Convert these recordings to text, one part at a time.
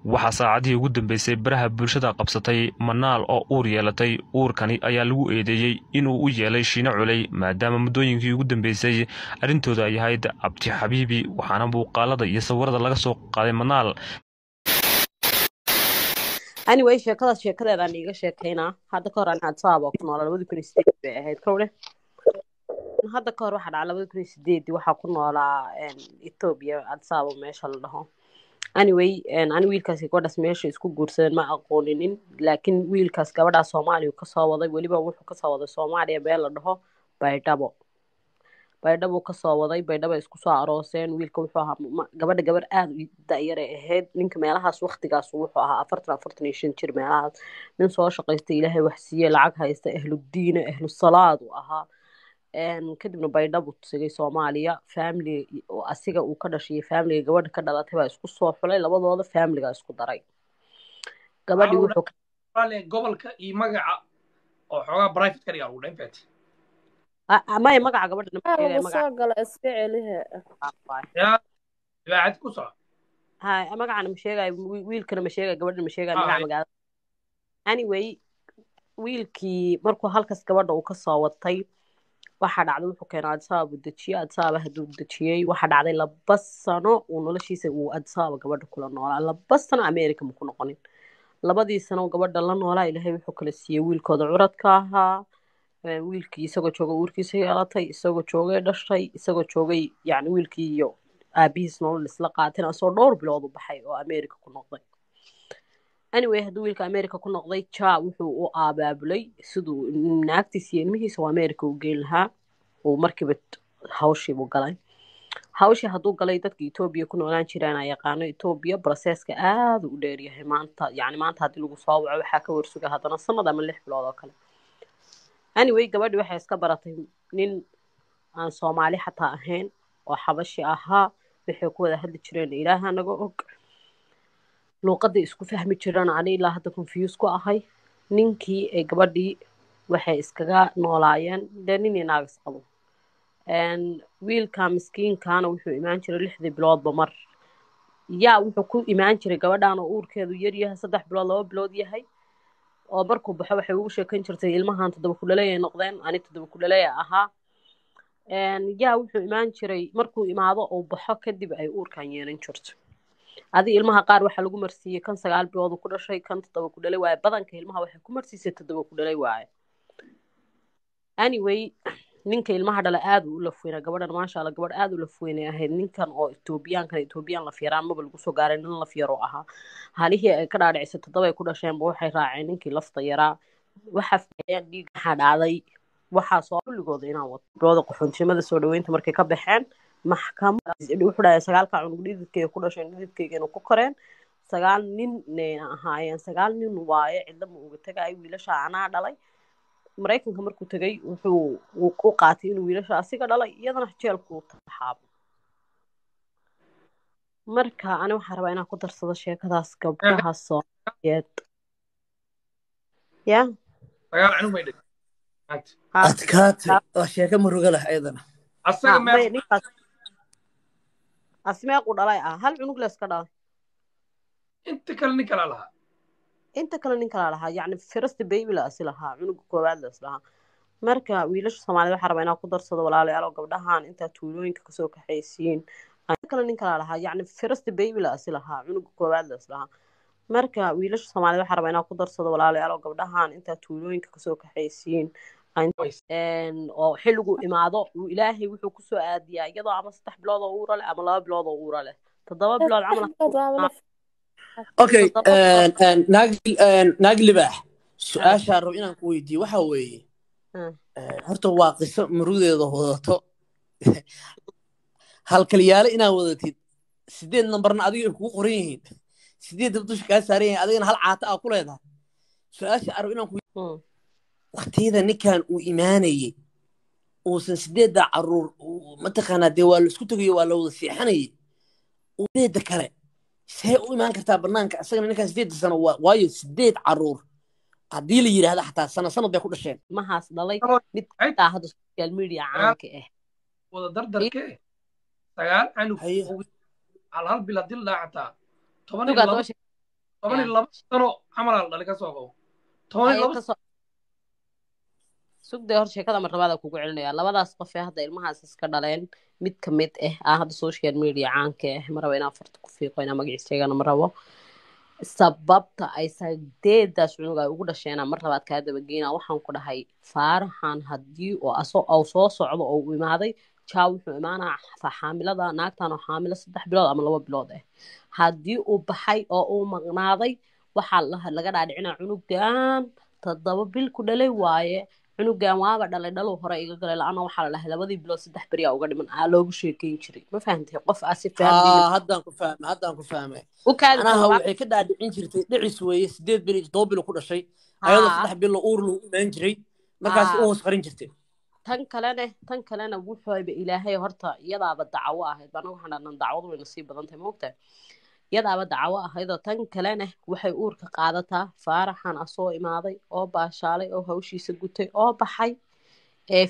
waxaa saacadihii ugu dambeysay baraha bulshada qabsatay manaal oo uur yeelatay uurkani ayaa lagu eedeeyey inuu u yeelay shiino culey maadaama muddooyinkii ugu dambeysay arrintooda ay ahayd abti xabiibi waxaana muuqaalada iyo sawirada laga soo qaaday manaal anyway sheekadaas sheekadeedaan iiga sheekaynaa hadda ka hor aan adsaaba ku noolaa labadi kun iyo sideed bay ahayd kowle hadda ka hor waxaa dhacay labadi kun iyo sideedii waxaa ku noolaa ethoobia adsaaba meesha la dhaho anyway ani wiilkaasi gabadhaas meesha isku guursadeen ma aqooninin laakiin wiilkaas gabadhaas soomaaliya kasoo waday weliba wuxuu kasoo waday soomaaliya beel la dhaho baydhabo baydhabo kasoo waday baydhabo isku soo arooseen wiilka wuxuu ahaa gabadha gabar aada u da-yaray ahayd ninka meelahaas waktigaas wuxuu ahaa afartan afartan iyo shan jir meelahaas nin soo shaqaysta ilaahay wax siiye lacag haysta ahludiina ahlusalaad uu ahaa kadibna baydhabo tegay soomaaliya family asiga uu ka dhashay familiga gabadha ka dhalatay baa isku soo xulay labadooda familiga isku daray gabadhii wuxuu gobolka iyo magaca oo xoogaa private ka dhigaa ugu dhanfat maya magaca gabadha soo gala iska celihe ibaacad ku soco hay magacana ma sheegayo wiilkana ma sheegayo gabadhana ma sheegayo magaca magaalada anyway wiilkii markuu halkaas gabadha uu kasoo watay waxaa dhacday wuxuu keenay adsaaba uu dejiyey adsaaba hadduu dejiyey waxaa dhacday laba sano uu noloshiisa uu adsaaba gabadha kula noolaa laba sano america maku noqonin labadii sano gabadha la noolaa ilaahay wuxuu kala siiyey wiilkooda curadka ahaa wiilkii isagoo joogay uurkiisa yeelatay isagoo joogay dhashay isagoo joogay yani wiilkii iyo aabihiis nolol isla qaateen asoo dhowr bilood u baxay oo america ku noqday anyway hadduu wiilka america ku noqday ja wuxuu u abaabulay siduu naagtiis iyo ilmihiisa oo america u geyn lahaa uu markiiba hawshiibuu galay hawshii hadduu galay dadka etoobiya ku noolaan jiraan a yaqaano etoobiya broseska aada u dheeryahay maanta yani maanta haddii lagu soo waco waxaa ka warsuga haddana sanad ama lix bilood oo kale anyway gabadhii waxay iska baratay nin aan soomaali xataa ahayn oo xabashi ahaa waxay ku wada hadli jireen ilaaha naga og luuqadii isku fahmi jiraan ani ilaa hadda confuse ku ahay ninkii ee gabadhii waxay iskaga noolaayeen dee nin iyo naagas qabo wiilka miskiinkaana wuxuu imaan jiray lixdii biloodba mar yaa wuxuu ku imaan jiray gabadhan oo uurkeedu yaryahay saddex bilood laba bilood yahay oo markuu baxo waxay ugu sheekan jirtay ilmahan toddoba kudhaleeyay noqdeen ani toddoba kudhaleeya ahaa yaa wuxuu imaan jiray markuu imaado uu baxo kadib ay uurkan yeelan jirto adi ilmaha qaar waxaa lagu marsiiyey kan sagaal bilood ku dhashay kan toddoba ku dhalay waaye badanka ilmaha waxay ku marsiisay toddoba ku dhalay waaye anyway ninka ilmaha dhala aada u lafweynaa gabadhan maasha alla gabadh aada u lafweynay ahayd ninkan oo etoobiyaankan etoobiyaan la fiyaraan maba lagu soo gaaray nin laf yaroo ahaa halihii ay ka dhaadhicisay toddoba ay ku dhasheenba waxay raaceen ninkii lafta yaraa waxa fiiceen dhiig waxaa dhacday waxaa soo kulligooda inaan wato bilooda qaxoontinimada soo dhaweynta markay ka baxeen maxkamad wuxuu dhahay sagaalka cunug dhididkayga ku dhasheen dhididkaygana ku koreen sagaal nin nayna ahaayeen sagaal nin waaye cidla ma uga tegaayo wiilasha anaa dhalay maraykanka markuu tegay wuxuu u qaatay inuu wiilasha asiga dhalay iyadana jeelku u taxaabo marka ani waxaan rabaa inaan ku darsado sheekadaas gabdhaha soomaaliyeed ya sagaal cunug bay dhigtay adkaate waa sheeko muruga leh ayadana asaga meel ninkaas asmeequ dhalay ah hal cunug leeska dhalay inta kale nin kala lahaa inta kale nin kala lahaa yacni first baby la asi lahaa cunuga koowaad la is lahaa marka wiilasha soomaaliyed waxaa rabaa inaan ku darsado walaalayaal oo gabdhahan intaa tuulooyinka kasoo kaxaysiin kale nin kala lahaa yacni first baby la asi lahaa cunuga koowaad la is lahaa marka wiilasha soomaaliyed waxaa rabaa inaan ku darsado walaalayaal oo gabdhahan intaa tuulooyinka kasoo kaxaysiin oo xilligu imaado ilaahay wuxuu kusoo aadiyaa iyadoo ama saddex bilood oo uura leh ama laba bilood oo uura leh toddoba bilood camal okay naag libaax su-aashaa rabo inaan ku weydiiyo waxa weeye horta waa qiso murudeeda wadato halkalyaale inaad wadatid sideed nambarna adiga ay kugu qoran yihiin sideed dab dusha kaa saaran yihiin adigana hal caata aa ku leedahay su-aasha arab inaan ku waktiyada ninkan uu imaanayey uusan sideedda caruur mataqaanaa dee waa la isku tegayo waa la wada seexanayay sideedda kale see u imaan kartaa banaanka isagana ninkan sideedda sano waayo sideed caruur haddii la yidhaahda xataa sana sanad bay ku dhasheen mahaas dhalay mid xitaa hadda social media caanka ah wada dardarke sagaal canug hal hal bil haddii la dhaca xataa toban iyo laba toban iyo laba sano camalaa la dhalay ka soo qabo toban iyo laba sugday hor sheekada marlabaada kugu celinaya labadaas qof ee hadda ilmahaas iska dhaleen mid ka mid ah ah hadda social media caanka ah ma rabo inaan farta ku fiiqo inaan magaciisa sheegana ma rabo sababta ay sadeedaas cunug ay ugu dhasheena mar labaad kaa dabageyna waxaan ku dhahay faaraxan haddii oo aso oo soo socdo oo u imaaday jaa wuxuu imaanaa xaamilada naagtan oo xaamilo saddex bilood ama laba bilood ah haddii uu baxay oo uu maqnaaday waxaa laga dhaadhicinaa cunugan toddoba bil ku dhalay waaye cunugan waaba dhalay dhalow hore iga galay la-ana waxaa la dhahay labadii bilood saddex beriyaa uga dhiman aa loogu sheekeyn jiray ma fahantay qof aa si haddaan ku fahmay haddaan ku fahmay anaha waxay ka dhaadhicin jirtay dhicis weeye sideed bil toddoba bilo ku dhashay ayadoo saddex bilo uur lagu imaan jiray markaas u hoos qarin jirtay tan kalene tan kalena wuxuuba ilaahay horta iyadaaba dacawo ahayd bana waxaan dhahnaa dacwadu way nasiib badan tahay moogtahay iyadaaba dacawo ahaydoo tan kalena waxay uurka qaadataa faaraxan asoo imaaday oo baashaalay oo hawshiisa gutay oo baxay ee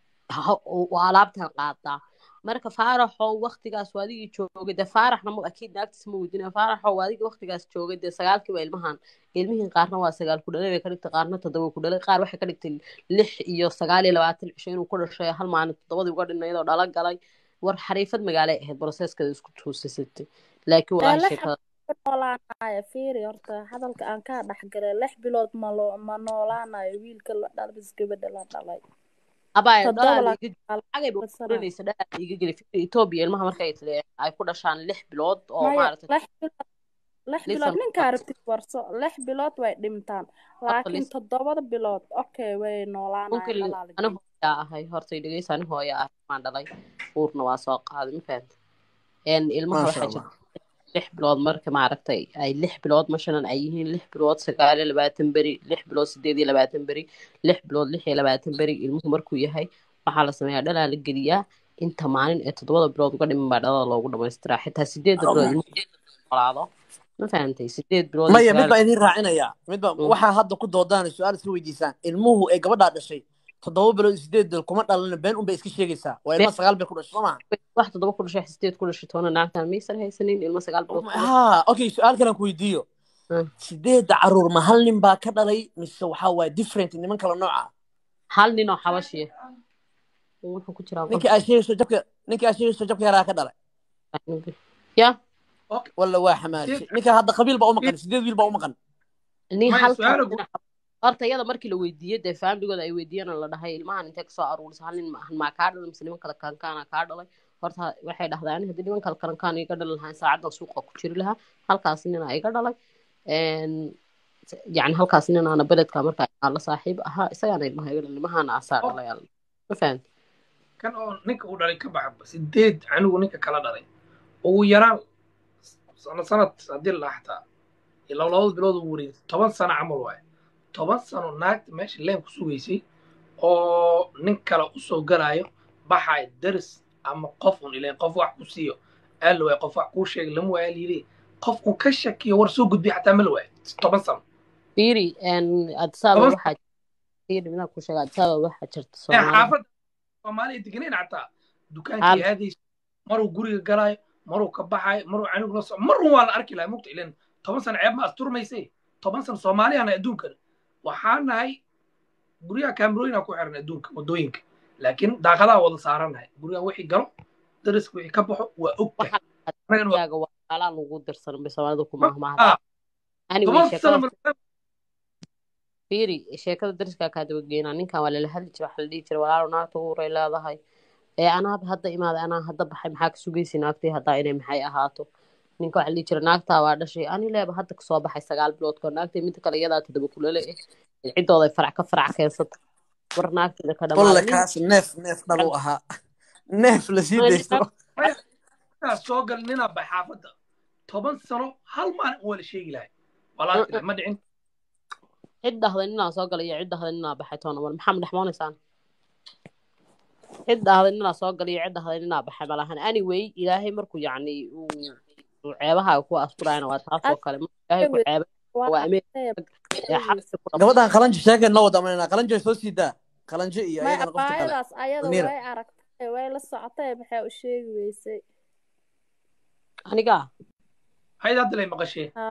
alaabtan qaadaa marka faaraxoo waktigaas waadigii joogay dee faaraxna ma akiid naagtiis ma weydina faaraxoo waadigii waktigaas joogay dee sagaalkiiba ilmahan ilmihiin qaarna waa sagaal ku dhalay bay ka dhigtay qaarna toddoba ku dhalay qaar waxay ka dhigtay lix iyo sagaal iyo labaatan cisho inuu ku dhashay hal maalin toddobadii uga dhinnaydoo dhalo galay war xariifad magaalay ahayd broseeskeeda isku tuusisatay laakiin walaahi sheekada noolaanayo fiiri horta hadalka aan kaa dhexgalay lix bilood ma loo ma noolaanayo wiilka la dhalay bis gabadha la dhalay abaayo dhalaagagaybakuranaysa dhalaa iga geli etoobiya ilmaha markay ay ku dhashaan lix bilood oo maaragtay lix bilood ninkaa rabtid warso lix bilood way dhintaan laakiin toddobada bilood okay way noolaanayo hooyaa ahay horta dhegeysa ani hooya ah maan dhalay uurna waa soo qaaday ma fahanta ilmaha waxaa jirta lix bilood marka maaragtay ay lix bilood mashalan ay yihiin lix bilood sagaal iyo labaatan beri lix bilood sideed iyo labaatan beri lix bilood lix iyo labaatan beri ilmuhu markuu yahay waxaa la sameeyaa dhalaa la geliyaa inta maalin ee toddobada bilood uga dhiman baa dhalada loogu dhamaystiraa xitaa sideedda bilood ilmuhu noolaado ma fahantay sideed bilood maya mid baa idin raacinayaa midba waxaa hadda ku doodaan su-aal iska weydiisaan ilmuhu ee gabadhaa dhashay toddoba bilood sideed bil kuma dhalana been unbay iska sheegaysaa waa ilma sagaal bil ku dhashay soo maha wax toddoba ku dhashay sideed ku dhashay toona naagtan maysan haysanin ilma sagaal bilood ha okay su-aal kalan ku weydiiyo sideedda caruur ma hal nin baa ka dhalay mise waxaa waaye different niman kala nooca hal nin oo xabashiya wuxuu ku jiraa ninkii aad sheegayso jabka ninkii aad sheegayso jabka yaraa ka dhalay ya walla waa xamaashay ninka hadda qabiil baa u maqan sideed wiil baa u maqan nin halka horta iyada markii la weydiiyey dee faamligooda ay weydiiyeen la dhahay ilmahan intee kasoo aruurisay hal nin maa kaa dhalay mise niman kale kalankaana kaa dhalay horta waxay dhahdaan haddii niman kale kalankaan iga dhali lahaa saacadan suuqa ku jiri lahaa halkaas nina iga dhalay yani halkaas ninaana beledka markaa aan la saaxiib ahaa isagaana ilmaha iga dhalay ilmahana asaa dhalay ma fahamti kan oo ninka uu dhalay ka baxba sideed anigu ninka kala dhalay ugu yaraan sano sanad haddii la xataa ilaa labada bilood uu wareegay toban sano camal waaye toban sano naagta meesha leen ku sugaysay oo nin kale usoo galaayo baxay daris ama qof un ileen qof wax ku siiyo aala waay qof wax kuu sheegay lama waaya layidhi qof un ka shakiyo war soo gudbiya xataa ma la waayo toban sano fiiri adsaaba waxaa fiiri midaan ku sheega adsaaba waxaa jirta xaafadda soomaaliya deganeyn xataa dukaankii aadaysa maruu guriga galaayo maruu ka baxayo maruu canugu la soco marun waa la arki lahaa mugta ileen toban sano ceeb ma asturmaysay toban sano soomaaliyana adduunkana waxaa nahay guryaha kaamirooyina ku xiran adduunka waddooyinka laakiin daaqadaha wada saaranahay guryaha wixii galo dariska wixii ka baxo waa ogtahay alaa lagu dirsan bay soomaalida ku mahmaahda fiiri sheekada dariskaa kaa dabageynaa ninkan waa lala hadli jira waxa la dhihi jira walaalo naagta uuray leedahay ee anaaba hadda imaaday anaa hadda baxay maxaa ka sugaysa naagtii haddaa inay maxay ahaato ninka waxa la dhihi jira naagtaa waa dhashay ani leeba hadda kasoo baxay sagaal bilood koor naagtay midda kale iyadaa toddoba kulale eh ciddooday farac ka farac keensata war naagteeda ka walle kaas neef neef dhal u ahaa neef la sii daysto soo gal ninaa bay xaafadda toban sano hal maalin waa la sheegi lahay walaalkii ma dhicin cid dhahday ninaa soo galay iyo cid dhahday ninaa baxay toona mar maxaa madhexmoonaysaan cid dhahday ninaa soo galay iyo cid dhahday ninaa baxay malahan anyway ilaahay markuu yacni uu ceebahaaga ku asturayna waa taas oo kale ilaahay ku ceeba waa gabadhan qalanjo sheekeen la wada amanayna qalanjo soo sii daa qalanjo iyo ayadana qofta kale abaayadaas ayada way aragtay way la socotay maxay u sheegi weysay aniga hayd hadda lay maqashee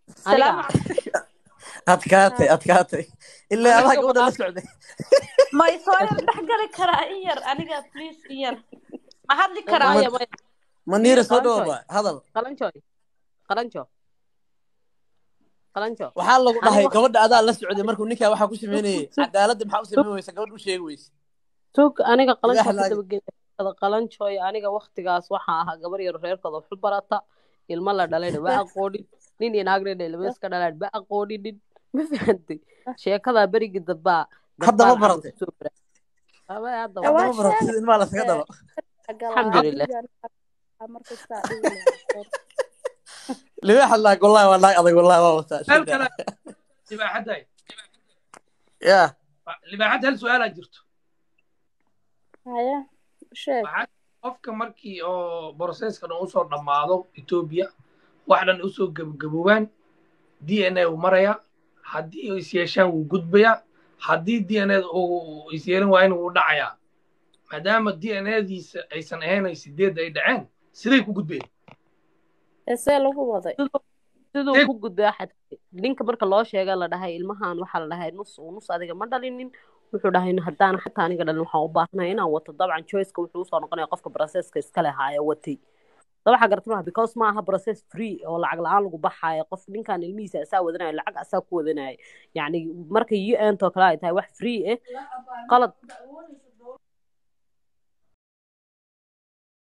aniga adkaatay adkaatay ilaa adaa gabadha la socday ma isoo yar dhex gali karaa in yar aniga please in yar ma hadli karaa maya maya maniira soo qalanjooy dhawaba hadal qalanjooy qalanjo qalanjo waxaa lagu aniga dhahay wax gabadha adaa la socday markuu ninkaa waxaa ku sameynayay sug cadaaladda maxaa u sug sameyn weysa gabadha u sheegi weyse sug aniga qalanjo libaax ka laagi dabageeda qalanjooy aniga waktigaas waxaa ahaa gabar yar reerkooda waxu barata ilmo la dhalayna ma aqoonin nin iyo naag nin ilmo iska dhalaan ma aqooninin ma fahantay sheekadaa berigii dambaa hadda ma dambaan camal baratay kusoo bara ama hadda Eh, waa hadda waa ma baratay sheegay sida ilmaha laskaga dhalo galaa alxamdulilah gurigaan markastaa dhihi lahaa libaaxa laag wallahi waa naag adag wallahi waa wataa su-aal shida kale libaaxadday ya libaaxad hal su-aalaa jirto haya sheeg waxaa qofka markii oo processkan uu usoo dhammaado etoobiya wax dhan usoo gebagaboobaan d n a uu maraya haddii uu is yeeshaan wuu gudbayaa haddii d n a uu is yeelin waa in wuu dhacayaa maadaama d n a-diisa aysan ahayn ay sideedda ay dhaceen siday ku gudbeen esee lagu waday siduu siduu Dib. ku gudbaa xataa ninka marka loo sheega la dhahay ilmahan waxaa la dhahay nus uu nus adiga ma dhalinin wuxuu dhahay haddaan xataa aniga dhalin waxaan u baahanahay inaan wato dabcan choiceka wuxuu usoo noqonaya qofka processka iska lehaaya watay da waxaa garata maha because ma aha process free oo lacag la-aan lagu baxaayo qof ninkan ilmihiisa asaa wadanaya lacag asaa ku wadanaya yacni marka u n too kale ay tahay wax free eh qalad